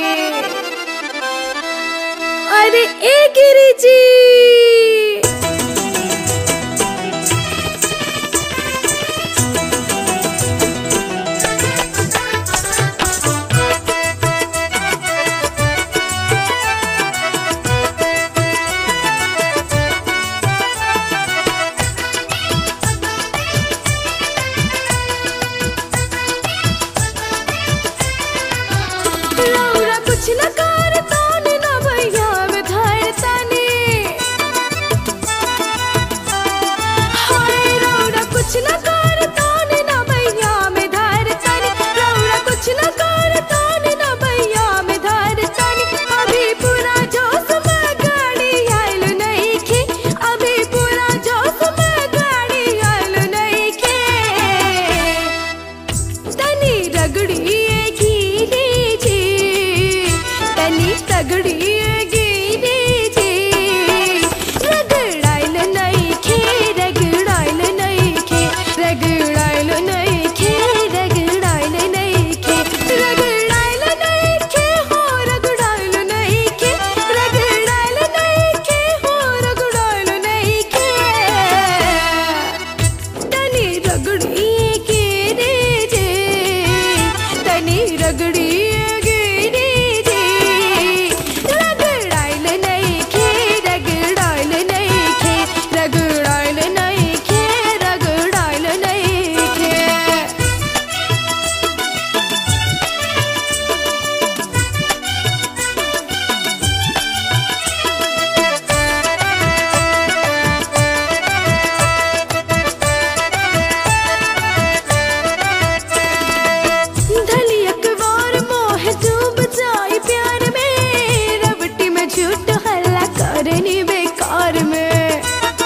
अरे ए गिरी जी रौरा कुछ न कर तान न भैया में धर ताने हाय रौरा कुछ न कर तान न भैया में धर ताने रौरा कुछ न कर तान न भैया में धर ताने अभी पूरा जोश में गाड़ी आइल नहीं खे अभी पूरा जोश में गाड़ी आइल नहीं खे तनी रगड़ी गिरे जे तनी तगड़ी गिरे जे रगड़ाइल नहीं खे रगड़ाइल नहीं खे रगड़ाइल नहीं खे रगड़ाइल नहीं खे रगड़ाइल नहीं खे हो रगड़ाइल नहीं खे रगड़ाइल नहीं खे हो रगड़ाइल नहीं खे तनी रगड़ी के रे जे तनी रगड़ी के रे जे रगड़ाइल नहीं खे रगड़ाइल नहीं खे रगड़ाइल नहीं खे रगड़ाइल नहीं खे धली अखबार मोह डूब जाए प्यार में रबटी में झूठ हल्ला करनी बेकार में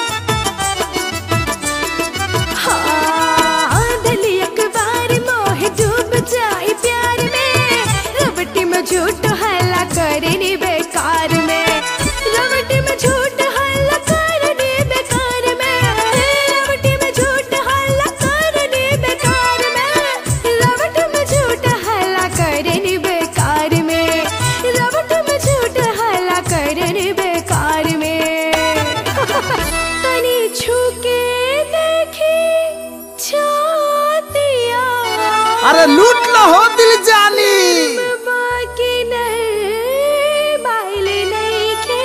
हाँ धली अखबार मोह डूब जाए प्यार में रबटी में झूठ हल्ला करनी बेकार में रबटी में झूठ हल्ला करनी बेकार में रबटी में झूठ हल्ला करनी बेकार में रबट में झूठ हल्ला करनी बेकार में रबट में झूठ हल्ला करनी बेकार में तनी छू के देखी छातिया अरे लूट लो हो दिल जानी बाकी नहीं बाइल नहीं खे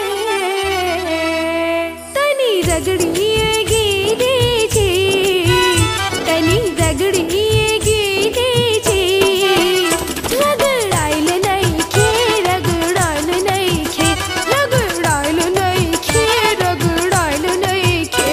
तनी रगड़ी गिरे जे तनी रगड़ी गिरे जे रगड़ाइल नहीं खे रगड़ाइल नहीं खे रगड़ाइल नहीं खे रगड़ाइल नहीं खे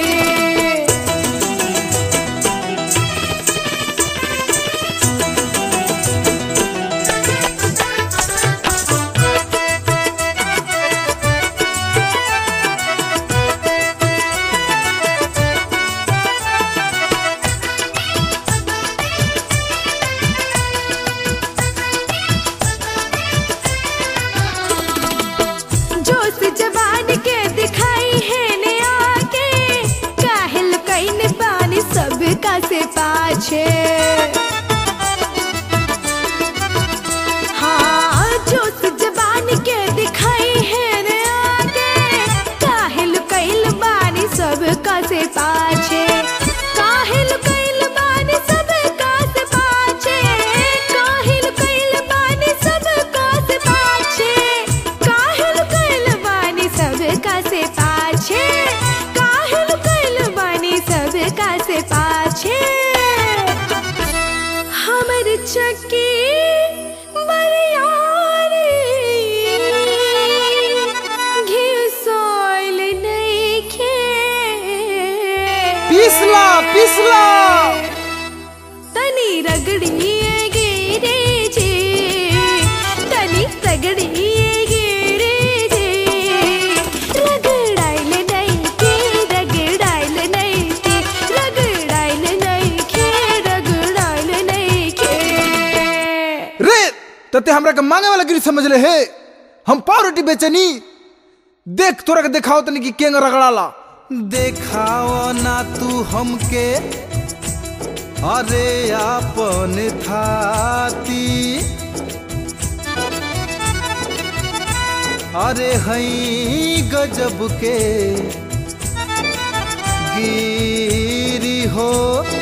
जोश जवान के दिखाई है ने आके काहिल कईन पानी सब का से पाछे हाँ जोश जवान के दिखाई है ने आके काहिल कईल बानी सब का से पाछे काहिल कईल बानी सब का से पाछे काहिल कईल बानी सब का से पाछे काहिल कईल बानी सब का से पाछे काहिल कईल बानी सब का से पाछे हमर चक्की बरियारी घिसोइल नइखे पिसला पिसला तनी रगड़ी गिरे जे तनी रगड़ी गिरे जे रगड़ाइल नहीं के रगड़ाइल नहीं के रगड़ाइल नहीं के रगड़ाइल नहीं के रे तते हमरा के मांगे वाला गिरी समझ ले हे हम पाव रोटी बेचनी देख तोरा के देखाओ तनी कि केंग रगड़ाला देखाओ ना तू हमके अरे आपन थाती अरे हई गजब के गिरी हो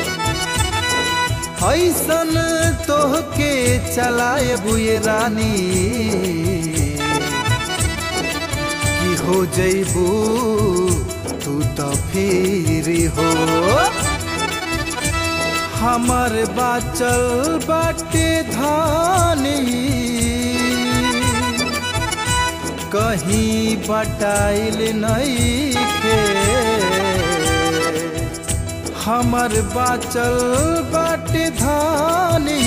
ऐसन तोहके चलाए बुए रानी कि हो जैबू तू तो फिर हो हमर बाचल बाटे धानी कहीं बटाइल नहीं खे हमर बाचल बाटे धानी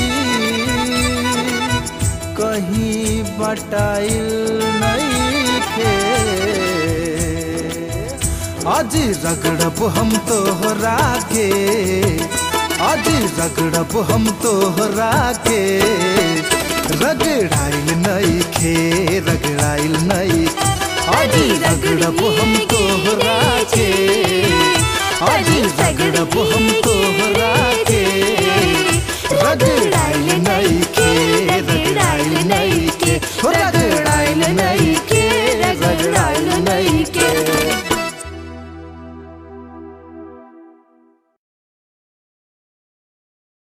कहीं बटाइल नहीं खे आज रगड़ब हम तोहरा के आज रगड़ब हम तोहरा के रगड़ाइल नहीं खे रगड़ाइल नहीं आज रगड़ब हम तोहरा के आज रगड़ब हम तोहरा के रगड़ाइल